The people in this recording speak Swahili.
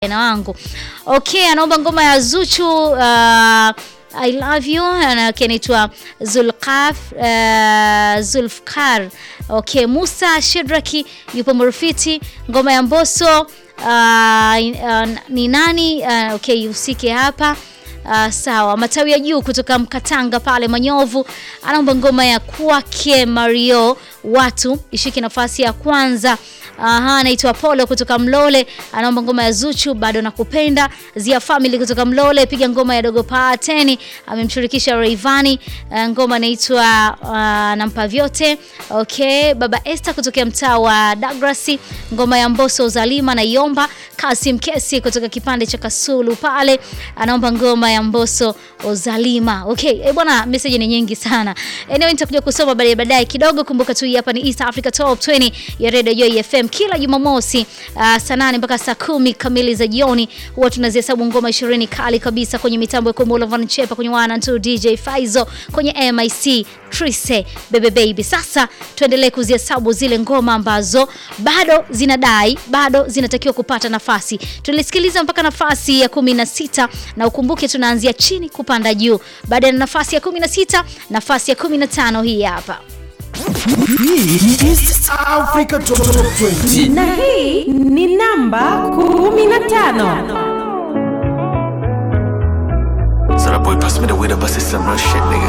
na wangu. Okay, anaomba ngoma ya Zuchu uh, I love you anake anaitwa Zulqaf uh, Zulfkar. Okay, Musa Shedraki yupo Murufiti, ngoma ya Mbosso uh, uh, ni nani? Uh, okay, usike hapa Uh, sawa, matawi ya juu kutoka Mkatanga pale Manyovu anaomba ngoma ya kwake Mario watu ishike nafasi ya kwanza. Aha, anaitwa Polo kutoka Mlole anaomba ngoma ya Zuchu bado nakupenda. Zia Family kutoka Mlole piga ngoma ya Dogo Pateni, amemshirikisha Rayvanny. Uh, ngoma inaitwa uh, nampa vyote. Okay, Baba Esther kutoka mtaa wa Dagrasi, ngoma ya Mbosso Zalima na Iomba. Kasim Kesi kutoka kipande cha Kasulu pale anaomba ngoma ya Mbosso Ozalima. Okay, eh bwana, message ni nyingi sana. Anyway, nitakuja kusoma baadaye baadaye kidogo. Kumbuka tu hii hapa ni East Africa Top 20 ya Radio Joy FM kila Jumamosi uh, saa nane mpaka saa kumi kamili za jioni huwa tunazihesabu ngoma 20 kali kabisa kwenye mitambo ya Komolo Van Chepa kwenye wana tu DJ Faizo kwenye MIC Trise Bebe Baby. Sasa tuendelee kuzihesabu zile ngoma ambazo bado zinadai, bado zinatakiwa kupata nafasi. Tulisikiliza mpaka nafasi ya 16 na ukumbuke tunaanzia chini kupanda juu. Baada ya nafasi ya 16, nafasi ya 15 hii hapa. Hii ni East Africa Top 20. na hii ni namba 15 So that boy passed me the weed, I busted some real shit, nigga.